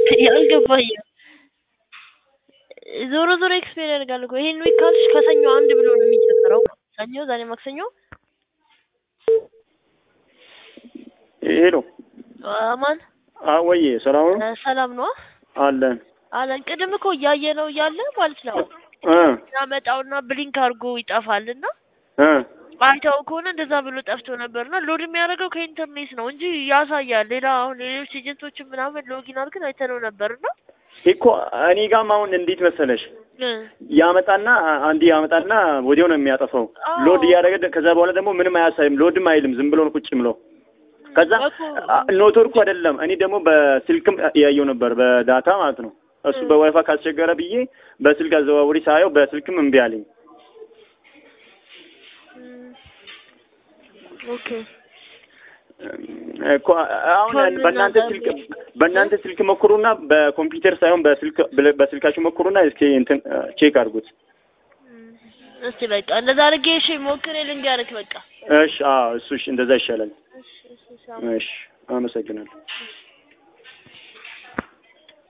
ያልገባኝም ዞሮ ዞሮ ኤክስፔር ያደርጋል እኮ ይሄን ዊክ ካልሽ ከሰኞ አንድ ብሎ ነው የሚጀምረው። ሰኞ፣ ዛሬ ማክሰኞ። ሄሎ አማን ወይ ሰላም ነው እ ሰላም ነው አለን አለን። ቅድም እኮ እያየ ነው እያለ ማለት ነው እ ያመጣውና ብሊንክ አድርጎ ይጠፋልና እ አይተው ከሆነ እንደዛ ብሎ ጠፍቶ ነበርና ሎድ የሚያደርገው ከኢንተርኔት ነው እንጂ ያሳያል። ሌላ አሁን ሌሎች ኤጀንቶችን ምናምን ሎጊን አድርገን አይተነው ነበርና እኮ እኔ ጋም አሁን እንዴት መሰለሽ እ ያመጣና አንዴ ያመጣና ወዲያው ነው የሚያጠፋው። አዎ። ሎድ እያደረገ ከዛ በኋላ ደግሞ ምንም አያሳይም፣ ሎድም አይልም። ዝም ብሎ ነው ቁጭ ብሎ ከዛ እኮ ኔትወርኩ አይደለም። እኔ ደግሞ በስልክም ያየው ነበር በዳታ ማለት ነው። እሱ በዋይፋይ ካስቸገረ ብዬ በስልክ አዘዋውሪ ሳየው በስልክም እምቢ አለኝ። እም፣ ኦኬ እኮ አሁን ከምን በእናንተ ነገር ስልክ በእናንተ ስልክ ሞክሩና በኮምፒውተር ሳይሆን በስልክ በስልካችሁ ሞክሩና እስኪ እንትን ቼክ አድርጉት። እም፣ እስቲ በቃ እንደዛ አድርጌ እሺ ሞክሬ ልንገርህ በቃ እሺ፣ አዎ እሱ እሺ፣ እንደዛ ይሻላል። እሺ እሺ እሺ እሺ፣ አመሰግናለሁ። እሺ